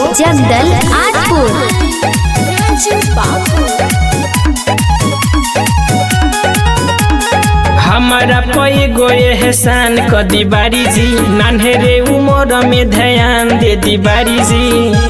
जगदल आजपुर हमारा पै गोए एहसान क दी बारी जी नान्हेरे उमर में ध्यान दे दी बारी जी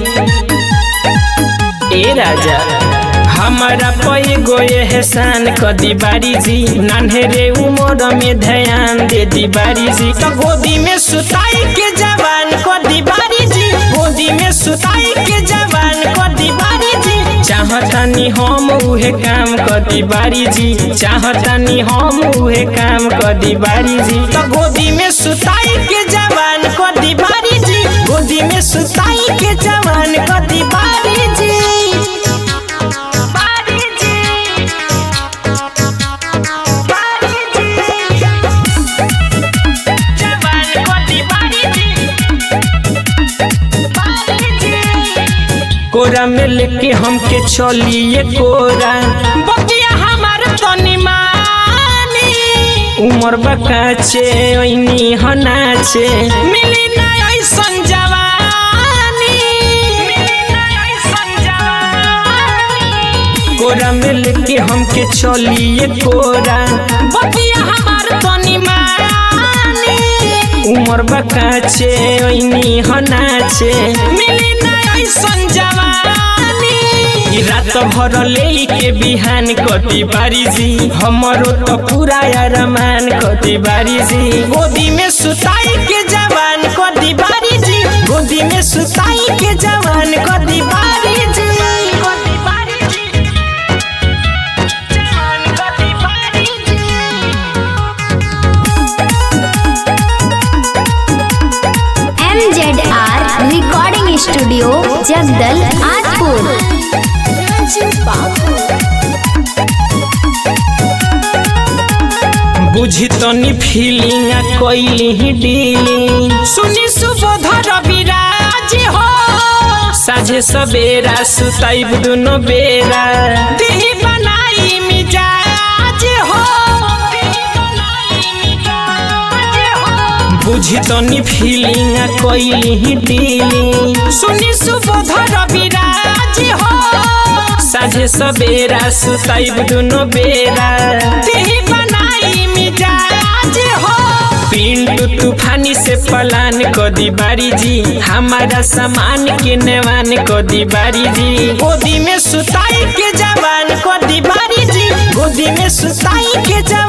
ए राजा हमारा पै गोए एहसान क दी बारी जी नान्हेरे उमर में ध्यान दे दी बारी जी तो गोदी में सुताई के जवान क दी बारी जी गोदी में सुताई के जवान क दी बारी जी चाहतानी हम उहे काम कदी बारी जी चाहतानी हम उहे काम कदी बारी जी तो गोदी में सुताई के जवान कदी बारी जी गोदी में सुताई के जवान कदी बारी जी बारी जी बारी जी जवान कदी बारी जी बारी जी कोरा में लेके हमके चलिए कोरा बतिया हमार तनी मानी उमर बकाचे ओइनी हनाचे मिली ना ऐसन जवानी मिली ना ऐसन जवानी कोरा में लेके हमके चलिए कोरा बतिया हमार तनी मानी उमर बकाचे ओइनी हनाचे मिली ना ऐसन जवानी ई रात भर ले के बिहान कति बारी जी हमरो तो पूरा अरमान कति बारी जी गोदी में सुताई के जवान कति बारी जी गोदी में सुताई के जवान कति बारी जी कति बारी जी जवान कति बारी जी M Z R recording studio जगदल आजपुर बुझी तनी फीलिंग कैली ही डीलिंग सुनी सुबोधर विराज हो साझे सवेरा सुताइब दुनो बेरा दिही बनाई मिजाज हो बुझी तनी फीलिंग कैली ही डीलिंग सुनी सुबोधर विराज हो साझे सवेरा सुताइब दुनो बेरा दिही बनाई मिजाज हो पिंटू तूफानी से पलान कदी बारी जी हमारा सामान के नेवान कदी बारी जी गोदी में सुताई के जवान कदी बारी जी गोदी में सुताई के जवान